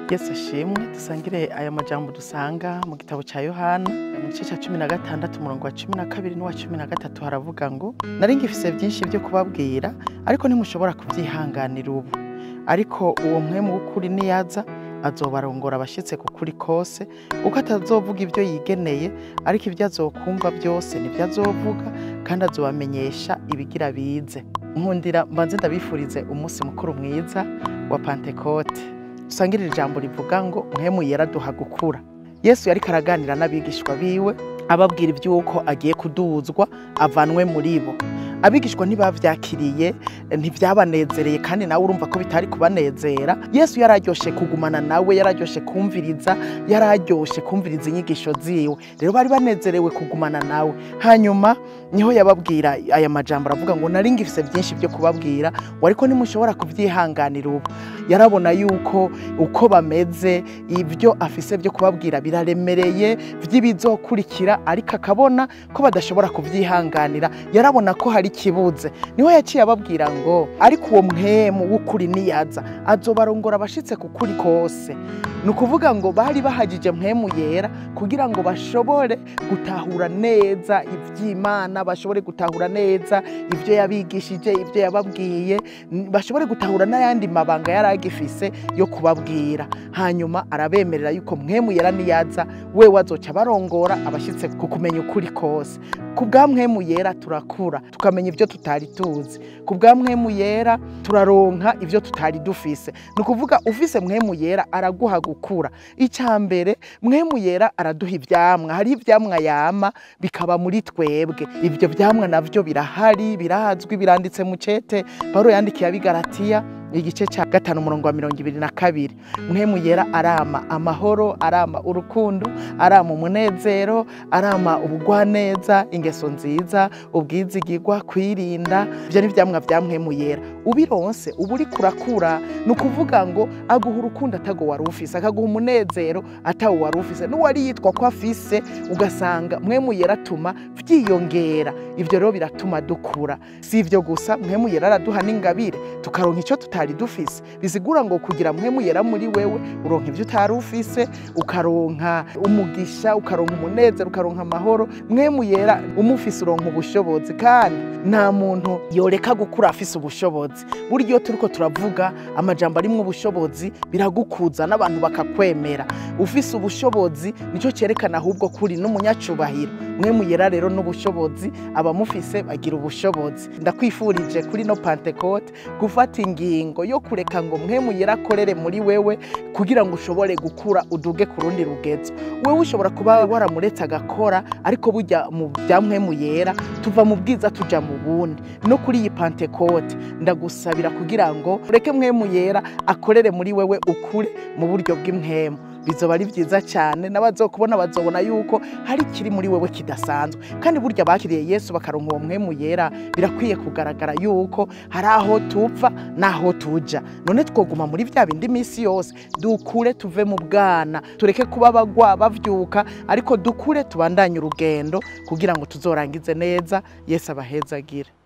Yesu ashimwe dusangire aya majambo dusanga mu gitabo ca Yohana mu gice ca cumi na gatandatu umurongo wa cumi na kabiri n'uwa cumi na gatatu haravuga ngo nari ngifise vyinshi vyo kubabwira ariko ntimushobora kuvyihanganira ubu ariko uwo mpwemu w'ukuri niyaza azobarongora abashitse ku kuri kose kuko atazovuga ivyo yigeneye ariko ivyo azokumva byose nivyo azovuga kandi azobamenyesha ibigira bize nkundira mbanze ndabifurize umunsi mukuru mwiza wa pantekote dusangire iri jambo rivuga ngo mpwemu yera duha gukura yesu yariko araganira n'abigishwa biwe ababwira ivy'uko agiye kuduzwa avanwe muri bo abigishwa ntibavyakiriye ntivyabanezereye kandi nawe urumva ko bitari kubanezera yesu yararyoshe kugumana nawe yararyoshe kumviriza yararyoshe kumviriza inyigisho ziwe rero bari banezerewe kugumana nawe hanyuma niho yababwira aya majambo aravuga ngo nari ngifise vyinshi vyo kubabwira ngo ariko ntimushobora kuvyihanganira ubu yarabona yuko uko bameze ivyo afise vyo kubabwira biraremereye vy'ibizokurikira ariko akabona ko badashobora kuvyihanganira yarabona ko hari ikibuze niho yaciye ababwira ngo ariko uwo mpwemu w'ukuri niyaza azobarongora abashitse ku kuri kose ni ukuvuga ngo bari bahagije mpwemu yera kugira ngo bashobore gutahura neza ivy'imana bashobore gutahura neza ivyo yabigishije ivyo yababwiye n- bashobore gutahura n'ayandi mabanga yari agifise yo kubabwira hanyuma arabemerera yuko mpwemu yera niyaza wewe azoca barongora abashitse ku kumenya ukuri kose ku bwa mpwemu yera turakura tukamenya ivyo tutari tuzi ku bwa mpwemu yera turaronka ivyo tutari dufise ni ukuvuga ufise mpwemu yera araguha gukura icya mbere mpwemu yera araduha ivyamwa hari ivyamwa yama bikaba muri twebwe ivyo vyamwa navyo birahari birazwi biranditse mu cete pawulo yandikiye abigaratiya igice cya gatanu umurongo wa mirongo ibiri na kabiri mpwemu yera arama amahoro arama urukundo arama umunezero arama ubugwaneza ingeso nziza ubwizigirwa kwirinda ivyo ni ivyamwa vya mpwemu yera ubironse uba uriko urakura ni ukuvuga ngo aguha urukundo atago wari ufise akaguha umunezero atawo wari ufise n'uwari yitwa ko afise ugasanga mpwemu yera atuma vyiyongera ivyo rero biratuma dukura si ivyo gusa mpwemu yera araduha n'ingabire tukaronka ico tutari dufise bisigura ngo kugira mpwemu yera muri wewe uronka ivyo utari ufise ukaronka umugisha ukaronka umunezero ukaronka amahoro mwemu yera umufise uronka ubushobozi kandi nta muntu yoreka gukura afise ubushobozi burya iyo turiko turavuga amajambo arimwo ubushobozi biragukuza n'abantu bakakwemera ufise ubushobozi nico cerekana ahubwo kuri n'umunyacubahiro mwemu yera rero n'ubushobozi abamufise bagira ubushobozi ndakwifurije kuri no pantekote gufata ingingo yo kureka ngo mwemu yera akorere muri wewe kugira ngo ushobore gukura uduge ku rundi rugezo wewe ushobora kuba waramuretse agakora ariko burya mu bya mwemu yera tuva mu bwiza tuja mu bundi no kuri iyi pantekote ndagusabira kugira ngo ureke mwemu yera akorere muri wewe ukure mu buryo bw'imwemu bizoba ari byiza cyane n'abazokubona bazobona yuko hari ikiri muri wewe kidasanzwe kandi burya bakiriye yesu bakaronka uwo mwemu yera birakwiye kugaragara yuko hari aho tupfa n'aho tuja none twoguma muri vya bindi minsi yose dukure tuve mu bwana tureke kuba bagwa bavyuka ariko dukure tubandanye urugendo kugira ngo tuzorangize neza yesu abahezagire